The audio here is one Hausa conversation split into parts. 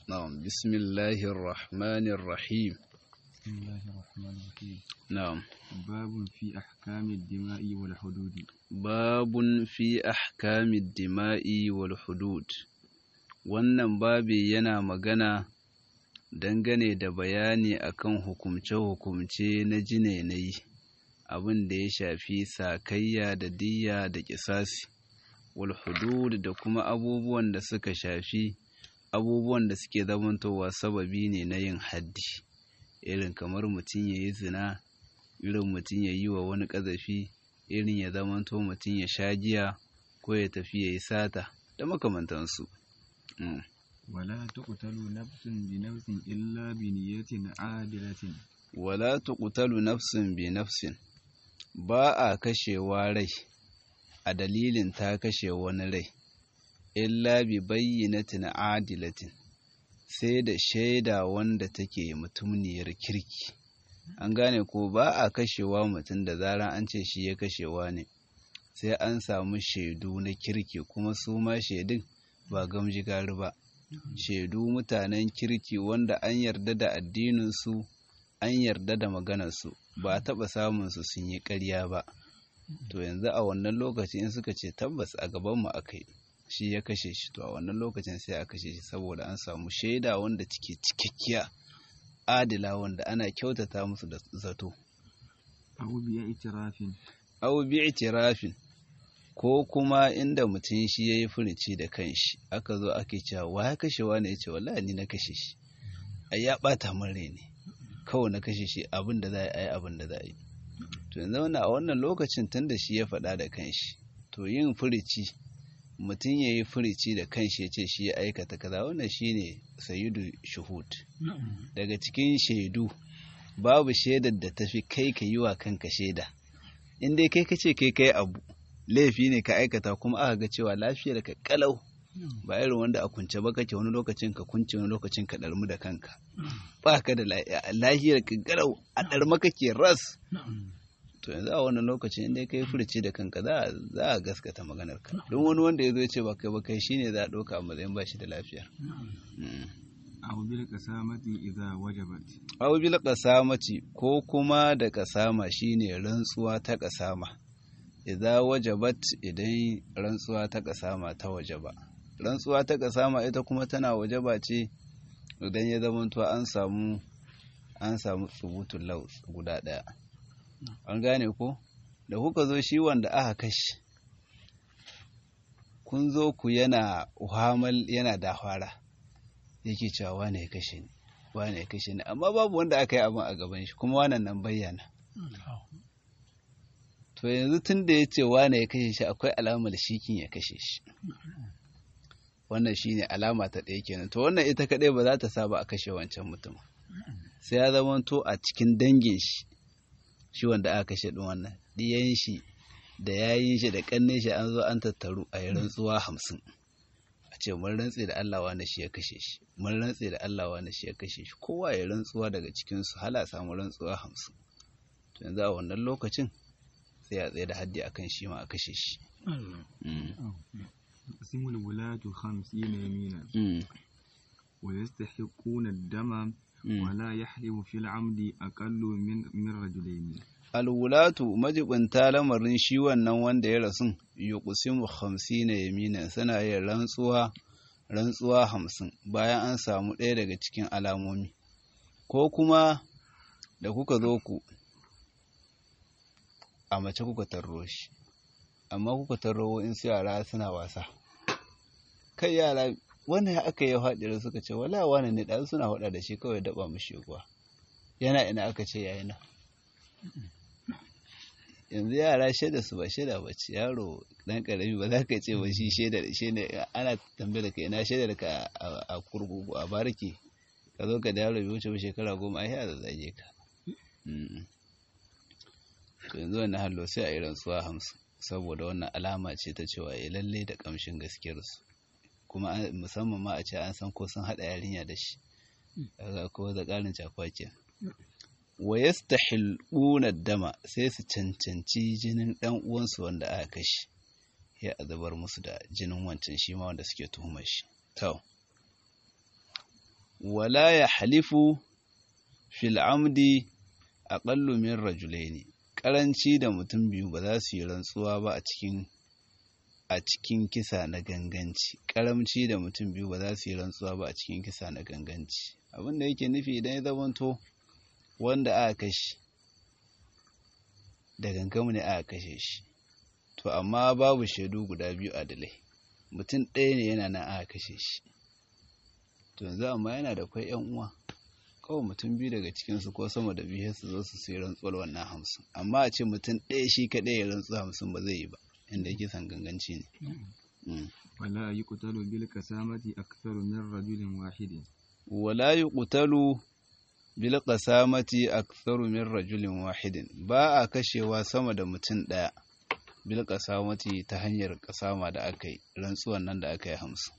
نعم بسم الله الرحمن الرحيم بسم الله الرحمن الرحيم نعم باب في أحكام الدماء والحدود باب في أحكام الدماء والحدود wannan babi yana magana dangane da bayani akan hukumce-hukumce na jinenai abin da ya shafi sakayya da diyya da kisasi wal hudud da kuma abubuwan da suka shafi abubuwan da suke zamantowa sababi ne na yin haddi irin kamar mutum ya yi zina irin mutum ya yi wa wani ƙazafi irin ya zamanto mutum ya sha giya ko ya tafi ya yi sata da makamantansu Mm. ولا تقتل نفس بنفس إلا بنية عادلة wala tuqtalu nafsin bi nafsin ba a kashewa rai a dalilin ta kashe wani rai illa bi bayyinatin adilatin sai da shaida wanda take mutumniyar kirki an gane ko ba a kashewa mutum da zaran an ce shi ya kashewa ne sai an samu shaidu na kirki kuma su ma shaidun ba gamji gari ba shaidu mutanen kirki wanda an yarda da addininsu an yarda da maganarsu ba a taɓa samunsu sun yi ƙarya ba to yanzu a wannan lokaci in suka ce tabbas a gabanmu aka yi shi ya kashe shi to a wannan lokacin sai a kashe shi saboda an samu shaida wanda take cikakkiya adila wanda ana kyautata musu da zato أو باعتراف au bi itirafin ko kuma inda mutum shi ya yi furici da kanshi aka zo ake cewa wa ya kashe wani ya ce wallahi ni na kashe shi ai ya ɓata min rai ne kawai na kashe shi abin da za a yi abin da za a yi to yanzu wannan a wannan lokacin tun da shi ya faɗa da kanshi to yin furici mutum ya yi furici da kanshi ya ce shi ya aikata kaza wannan shine sayidu shuhud daga cikin shaidu babu shaidar da tafi kai ka yi wa kanka shaida in dai kai ka ce kai kai abu laifi ne ka aikata kuma aka ga cewa lafiyar ka kalau ba irin wanda a kunce ba kake wani lokacin ka kunce wani lokacin ka ɗarmu da kanka ba ka da lafiyar ka garau a ɗarma kake ras to yanzu a wannan lokacin inda kai furci da kanka za za a gaskata maganar ka don wani wanda ya zo ya ce ba kai ba kai shine za a ɗauka a matsayin ba shi da lafiya أو بالقسامة إذا وجبت aw bil qasamati ko kuma da kasama shine rantsuwa ta kasama idza wajabat idan rantsuwa ta kasama ta wajaba rantsuwa ta kasama ita kuma tana wajaba ce idan ya zamanto an samu an samu tsubutun laus guda daya an gane ko da kuka zo shi wanda aka kashe kun zo ku yana uhamal yana dahwara yake cewa wane ya kashe ni wane ya kashe ni amma babu wanda aka yi abin a gaban shi kuma wannan nan bayyana to yanzu tun da ya ce wane ya kashe shi akwai alamar shikin ya kashe shi wannan shine alama ta ɗaya kenan to wannan ita kaɗai ba za ta saba a kashe wancan mutum sai ya zama to a cikin dangin shi shi wanda aka kashe ɗin wannan ɗiyan shi da yayin shi da ƙannin shi an zo an tattaru a yi rantsuwa hamsin a ce mun rantse da Allah wani shi ya kashe shi mun rantse da Allah wani shi ya kashe shi kowa ya rantsuwa daga cikin su hala samu rantsuwa hamsin to yanzu a wannan lokacin sai a tsaye da haddi akan shi ma a kashe shi يقسم الولاة خمسين يمينا Mm, ويستحقون الدم mm. ولا يحرم في العمد أقل من من رجلين alwulatu majibinta lamarin shi wannan wanda ya rasu yuqsimu na yamina suna yin rantsuwa rantsuwa hamsin bayan an samu ɗaya daga cikin alamomi ko kuma da kuka zo ku a mace kuka tarro shi amma kuka tarro in su yara suna wasa kai yara wannan ya aka yi haɗari suka ce wala wani ne ɗan suna haɗa da shi kawai daɓa mishi kuwa yana ina aka ce yayi nan yanzu yara shaida su ba shaida ba ce yaro dan karami ba za ka ce ba shi shaida shi ne ana tambayar ka ina shaidar ka a- a kurkuku a barki ka zo ka da yaro bai wuce ba shekara goma ai ya zage ka Mm. to yanzu wannan hallo sai a irin suwa hamsin saboda wannan alama ce ta cewa ya lalle da kamshin gaskiyarsu kuma an- musamman ma a ce an san ko sun haɗa yarinya da shi kaga ko da ƙarin cakwakiya wa yastahiluna dama sai su cancanci jinin ɗan uwansu wanda aka kashe ya azabar musu da jinin wancan shi ma wanda suke tuhumar shi to wala ya halifu fil amdi aqallu min rajulaini karanci da mutum biyu ba za su yi rantsuwa ba a cikin a cikin kisa na ganganci karamci da mutum biyu ba za su yi rantsuwa ba a cikin kisa na ganganci abin da yake nufi idan ya zamanto wanda aka kashe da gangamu ne aka kashe shi to amma babu shaidu guda biyu adalai mutum ɗaya ne yana nan aka kashe shi to yanzu amma yana da kwai yan uwa kawai mutum biyu daga cikinsu ko sama da biyu su zo su sai rantsuwar wannan hamsin amma a ce mutum ɗaya shi kaɗai ya rantsu hamsin ba zai yi ba inda yake san ganganci ne ولا يقتل بالقسامة أكثر من رجل واحد wala yuqtalu bil qasamati aktharu min rajulin wahidin ba a kashewa sama da mutum ɗaya bil qasamati ta hanyar kasama da aka yi rantsuwan nan da aka yi hamsin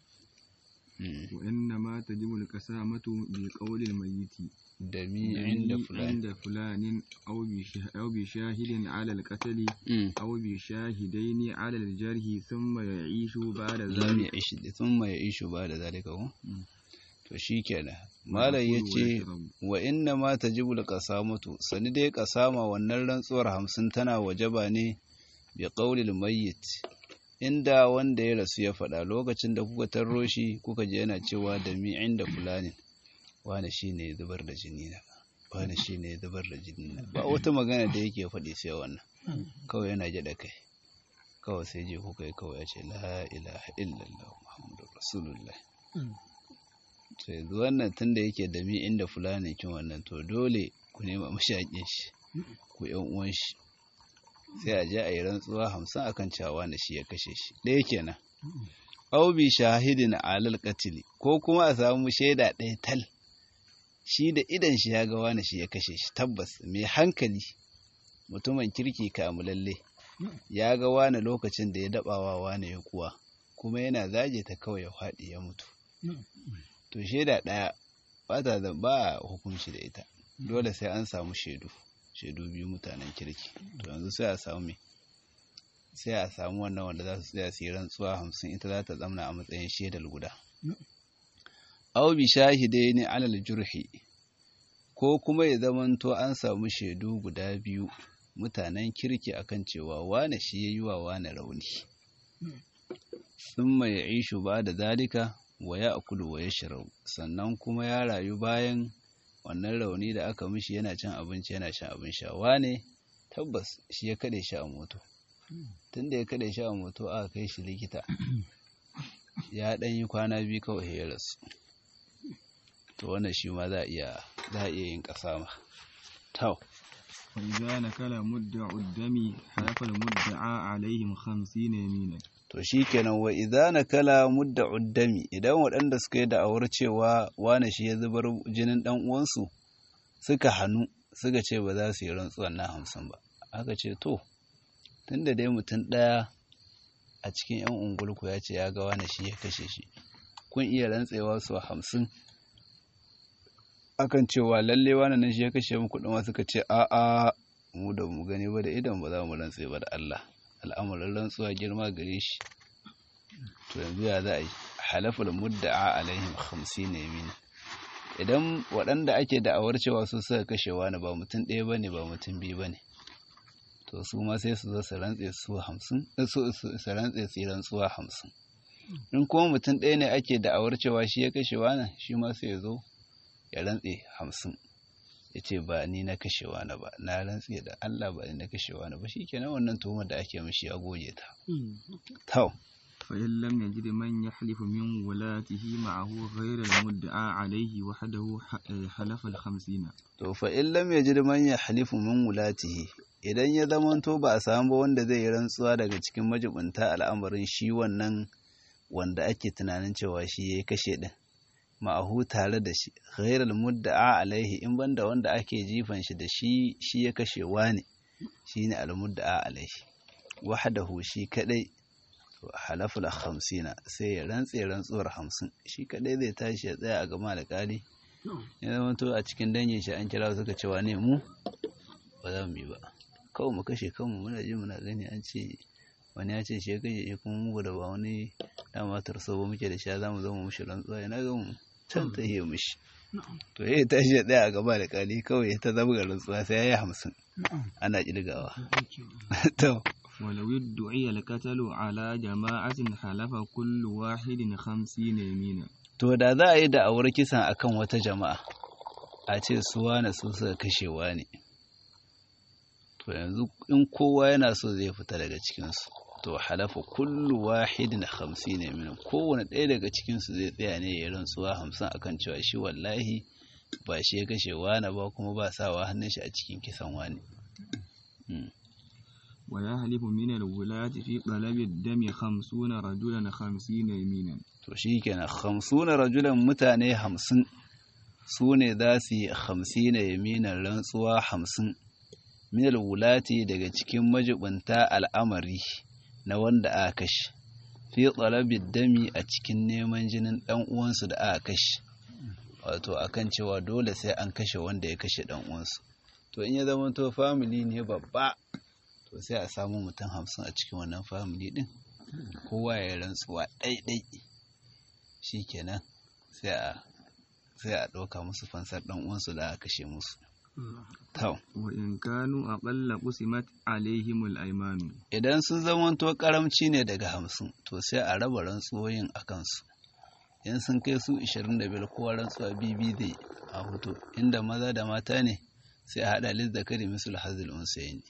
وإنما تجب القسامة بقول الميت da mi inda fulani عند فلان أو بشه- أو بشاهد على القتل Mm. أو بشاهدين على الجرح ثم يعيش بعد lam ya ذلك ishi thumma ya ishu ba da zalika ko Mm. to shikenan malam yace wa inna ma tajibu alqasamatu sani dai kasama wannan rantsuwar hamsin tana wajaba ne bi qaulil mayyit inda wanda ya rasu ya faɗa lokacin da kuka tarro shi kuka je yana cewa da mi inda fulani wani shine ya zubar da jini na wani shine ya zubar da jini na ba wata magana da yake faɗi sai wannan kawai yana jada kai kawai sai je kuka yi kawai ya ce la ilaha illallah muhammadu rasulullah to yanzu wannan tunda yake da mi inda fulani kin wannan to dole ku nema mashaƙin shi ku yan uwan shi sai a je a yi rantsuwa hamsin akan cewa na shi ya kashe shi ɗaya kenan au bi shahidin alal qatili ko kuma a samu shaida ɗaya tal shi da idan shi ya ga wani shi ya kashe shi tabbas mai hankali mutumin kirki kamulalle ya ga wani lokacin da ya dabawa wani ya kuwa kuma yana zage ta kawai ya faɗi ya mutu to shaida ɗaya ba ta da ba a hukunci da ita dole sai an samu shaidu shaidu biyu mutanen kirki to yanzu sai a samu me sai a samu wannan wanda za su tsaya su yi rantsuwa hamsin ita za ta zamna a matsayin shaidar guda aw bi shahidaini alal jurhi ko kuma ya zamanto an samu shaidu guda biyu mutanen kirki akan cewa wane shi ya yi wa wane rauni sun mai ishu ba da zalika wa ya akulu wa ya shirau sannan kuma ya rayu bayan wannan rauni da aka mishi yana cin abinci yana shan abin sha wane tabbas shi ya kaɗe shi a moto tunda ya kaɗe shi a moto aka kai shi likita ya ɗan yi kwana biyu kawai ya rasu to wannan shi ma za a iya za a iya yin ƙasa ma tau فإذا نكل مدع الدم حلف المدعى عليهم خمسين يمينا to shikenan wa idza nakala mudda uddami idan waɗanda suka yi da'awar cewa wane shi ya zubar jinin dan uwansu suka hannu suka ce ba za su yi rantsuwan na hamsin ba aka ce to tunda dai mutum ɗaya a cikin yan ungulku ya ce ya ga wane shi ya kashe shi kun iya rantsewa su hamsin akan cewa lalle wane nan shi ya kashe mu kuɗin ma suka ce a'a mu da mu gani ba da idan ba za mu rantse ba da Allah al'amuran rantsuwa girma gare shi to yanzu ya za a yi halaful mudda'a alaihim hamsin ne mini idan waɗanda ake da'awar cewa su suka kashe wani ba mutum ɗaya ba ne ba mutum biyu ba ne to su ma sai su zo su rantse su hamsin su su rantse su yi rantsuwa hamsin in kuma mutum ɗaya ne ake da'awar cewa shi ya kashe wani shi ma sai ya zo ya rantse hamsin ya ce ba ni na kashe wani ba na rantse da Allah ba ni na kashe wani ba shi kenan wannan tuhumar da ake mishi ya goge ta tau فإن لم يجد من يحلف من ولاته معه غير المدعى عليه وحده ح- حلف الخمسين to fa in lam yajid man yahlifu min wulatihi idan ya zamanto ba a samu ba wanda zai yi rantsuwa daga cikin majibunta al'amarin shi wannan wanda ake tunanin cewa shi ya kashe din ma'ahu tare da shi ghairal mudda'a alaihi in banda wanda ake jifan shi da shi shi ya kashe wani shine al mudda'a alaihi wahdahu shi kadai to halaful khamsina sai ya rantse rantsuwar hamsin shi kadai zai tashi ya tsaya a gama da kali ya zama to a cikin dangin shi an kira suka cewa ne mu ba za mu yi ba kawai mu kashe kanmu muna ji muna gani an ce wani ya ce shi ya kashe shi kuma mu da ba wani dama tarso ba muke da shi za mu zama mushi rantsuwa ina ga mu can ta yi mishi to ya tashi ya tsaya a gaba da kali kawai ta zama ga rantsuwa sai ya yi hamsin ana kirgawa to ولو ادعي القتل على جماعة حلف كل واحد خمسين يمينا to da za a yi da'awar kisan akan wata jama'a a ce su wane su suka kashewa ne to yanzu in kowa yana so zai fita daga cikinsu to halafa kullu wahidin hamsin ne min kowane ɗaya daga cikinsu zai tsaya ne ya rantsuwa hamsin akan cewa shi wallahi ba shi ya kashe wani ba kuma ba sawa hannun shi a cikin kisan wani ويحلف من الولاة في طلب الدم خمسون رجلا خمسين يمينا to shi kenan hamsuna rajulan mutane hamsin su ne za su yi hamsin na yaminan rantsuwa hamsin minal wulati daga cikin majibinta al'amari na wanda aka kashe fi talabid dami a cikin neman jinin ɗan uwansu da aka kashe wato akan cewa dole sai an kashe wanda ya kashe ɗan uwansu to in ya zama to family ne babba to sai a samu mutum hamsin a cikin wannan family din kowa ya rantsuwa ɗaiɗai shi kenan sai a sai a ɗauka musu fansar ɗan uwansu da aka kashe musu tau وإن كانوا أقل قسمت عليهم الأيمان idan sun zamanto karamci ne daga hamsin to sai a raba rantsuwoyin a kansu in sun kai su 25 kowa rantsuwa bibi zai a hoto inda maza da mata ne sai a haɗa lizzakari misul hazil unsayin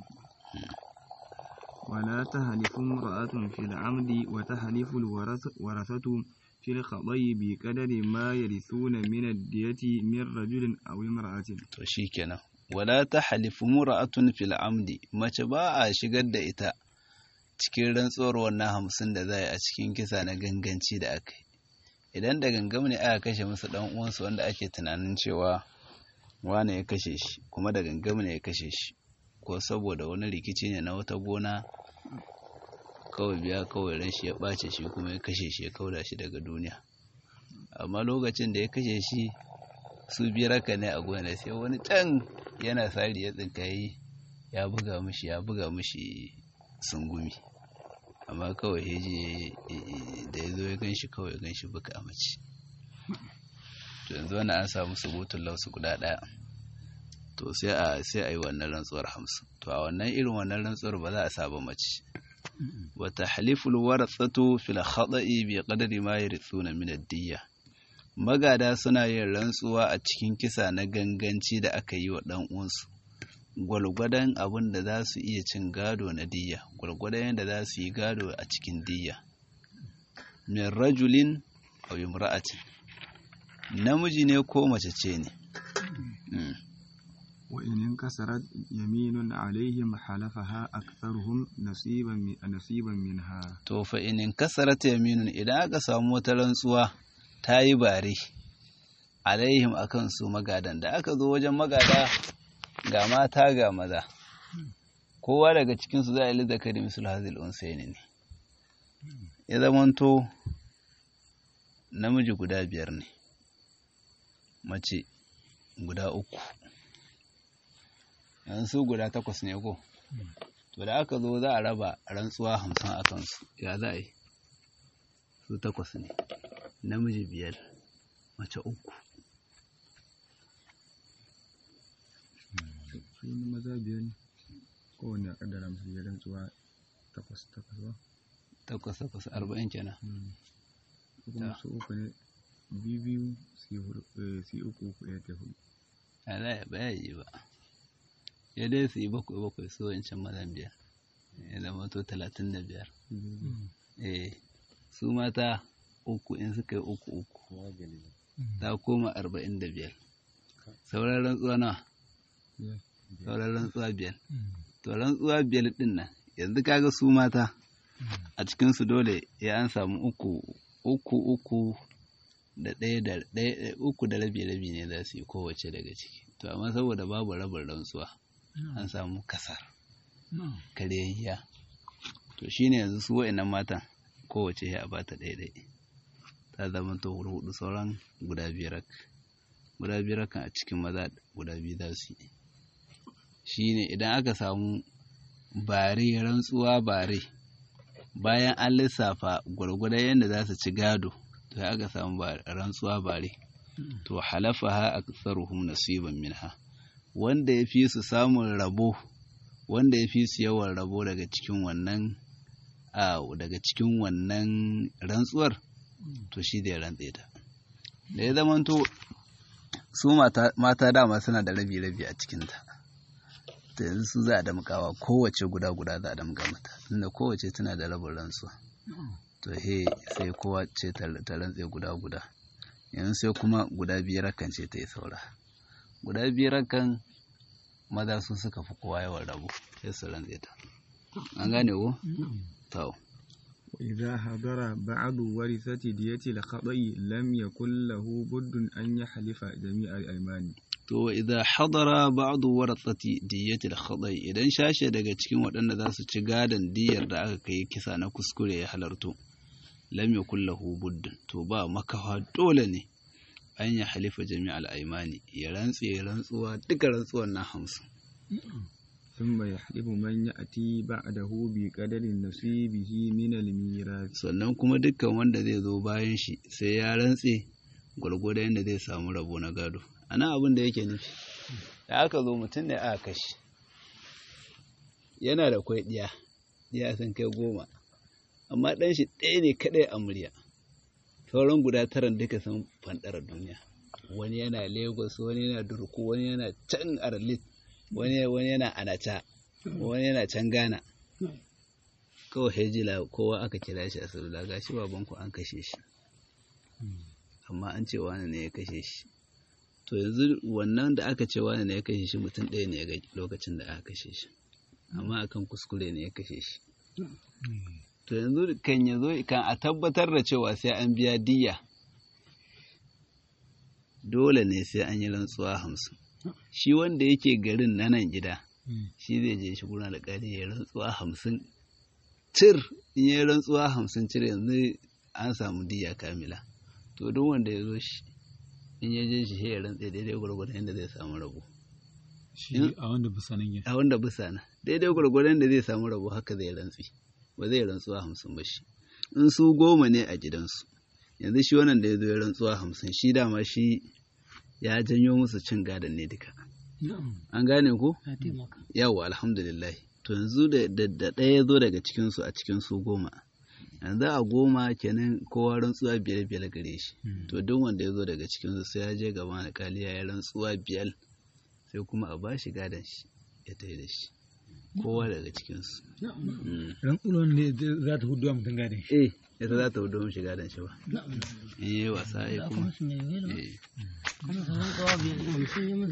ولا تهلف امرأة في العمد وتهلف الورثة في الخطأ بقدر ما يرثون من الدية من رجل أو امرأة to shikenan wala ta halifu mura'atun fil amdi mace ba a shigar da ita cikin rantsuwar wannan hamsin da za a cikin kisa na ganganci da aka yi idan da gangam ne aka kashe musu dan uwansu wanda ake tunanin cewa wane ya kashe shi kuma da gangam ne ya kashe shi ko saboda wani rikici ne na wata gona kawai biya kawai ran shi ya ɓace shi kuma ya kashe shi ya kauda shi daga duniya amma lokacin da ya kashe shi su biyar haka ne a gona sai wani can yana sari ya tsinkayi ya buga mishi ya buga mishi sungumi amma kawai ya je da ya zo ya gan shi kawai ya gan shi buka a mace to yanzu wani an samu subutun lausu guda ɗaya to sai a sai a yi wannan rantsuwar hamsin to a wannan irin wannan rantsuwar ba za a saba mace wa tahliful warathatu fil khata'i bi qadri ma yarithuna min ad-diyya magada suna yin rantsuwa a cikin kisa na ganganci da aka yi wa dan uwansu gwalgwadon abin da za su iya cin gado na diyya gwalgwadon yadda za su yi gado a cikin diyya min rajulin aw imra'atin namiji ne ko mace ce ne وإن انكسرت يمين عليهم حلفها أكثرهم نصيبا من نصيبا منها to fa in inkasarat yaminun idan aka samu wata rantsuwa ta yi bare alaihim akan su magadan da aka zo wajen magada ga mata ga maza kowa daga cikin su za a yi zakari misul hazil unsaini ne ya zamanto namiji guda biyar ne mace guda uku yanzu su guda takwas ne ko to da aka zo za a raba rantsuwa hamsin a kansu ya za a yi su takwas ne namiji biyar mace uku su ne maza biyar ne kowane a kaddara musu biyar rantsuwa takwas takwas ba takwas takwas arba'in kenan ko kuma su uku ne biyu biyu su yi hudu- eh, su yi uku uku ɗaya ta hudu a za a baya yi ba ya dai su yi bakwai bakwai su wancan mazan biyar ya zama to talatin da biyar eh su mata uku in suka yi uku uku ta koma arba'in da biyar sauran rantsuwa nawa Biyar. sauran rantsuwa biyar to rantsuwa biyar din nan yanzu kaga su mata a cikinsu dole ya an samu uku uku uku da ɗaya da ɗaya uku da rabi rabi ne za su yi kowace daga ciki to amma saboda babu rabin rantsuwa an samu kasar karyayya to shine yanzu su wa'annan matan kowace ya bata ɗaya ɗaya ta zama to hudu sauran guda biyar guda biyar kan a cikin maza guda biyu za su yi shine idan aka samu bare rantsuwa bare bayan an lissafa gwargwadon yadda za su ci gado to ya aka samu rantsuwa bare to halafaha aktharuhum nasiban minha wanda ya fi su samun rabo wanda ya fi su yawan rabo daga cikin wannan a daga cikin wannan rantsuwar to shi da ya rantse ta da ya zamanto su mata dama suna da rabi-rabi a cikinta ta yanzu su za a damkawa kowace guda-guda za a damka mata tunda kowace tana da rabin rantsuwa to he sai kowa ce ta rantse guda-guda yanzu sai kuma guda biyar kan ce ta yi saura guda biyar kan maza su suka fi kowa yawan rabu sai su rantse ta an gane ko? to وإذا حضر بعض ورثة دية الخطأ لم يكن له بد أن يحلف جميع الأيمان to idan hadara ba'du warathati diyatil khadai idan shashe daga cikin waɗanda za su ci gadon diyar da aka kai kisa na kuskure ya halarto lam yakul lahu budd to ba makawa dole ne an ya halifa jami'al aymani ya rantse rantsuwa duka rantsuwan na hamsin ثم يحلف من يأتي بعده بقدر نصيبه من الميراث sannan kuma dukkan wanda zai zo bayan shi sai ya rantse gwargwado yadda zai samu rabo na gado ana abin da yake nufi da aka zo mutum ne aka kashi yana da kwai ɗiya ɗiya sun kai goma amma ɗan shi ɗaya ne kaɗai a murya sauran guda taran duka sun fanɗara duniya wani yana lagos wani yana durku wani yana can arlit wani wani yana anata wani yana can ghana kawai hejila kowa aka kira shi a salula gashi babanku an kashe shi amma an ce wani ne ya kashe shi to yanzu wannan da aka ce wani ne ya kashe shi mutum ɗaya ne ya ga lokacin da aka kashe shi amma akan kuskure ne ya kashe shi to yanzu kan ya zo kan a tabbatar da cewa sai an biya diya dole ne sai an yi rantsuwa hamsin shi wanda yake garin na nan gida shi zai je shi gurin alƙali ya rantsuwa hamsin cir in ya rantsuwa hamsin cir yanzu an samu diya kamila to duk wanda ya zo shi in ya je shi ya rantse daidai gwargwadon yadda zai samu rabo shi a wanda bisa nan a wanda bisa na daidai gwargwadon da zai samu rabo haka zai rantsi ba zai rantsuwa hamsin ba shi in su goma ne a gidansu yanzu shi wannan da ya zo ya rantsuwa hamsin shi dama shi ya janyo musu cin gadon ne duka an gane ko yawa alhamdulillah to yanzu da ɗaya ya zo daga cikinsu a cikin su goma yanzu a goma kenan kowa rantsuwa biyar biyar gare shi to duk wanda ya zo daga cikinsu sai ya je gaban alƙali ya yi rantsuwa biyar sai kuma a bashi gadon shi ya tafi da shi kowa daga cikinsu rantsuwan ne za ta hudu mutum gadon shi eh ita za ta hudu mishi gadon shi ba in yi wasa ya kuma eh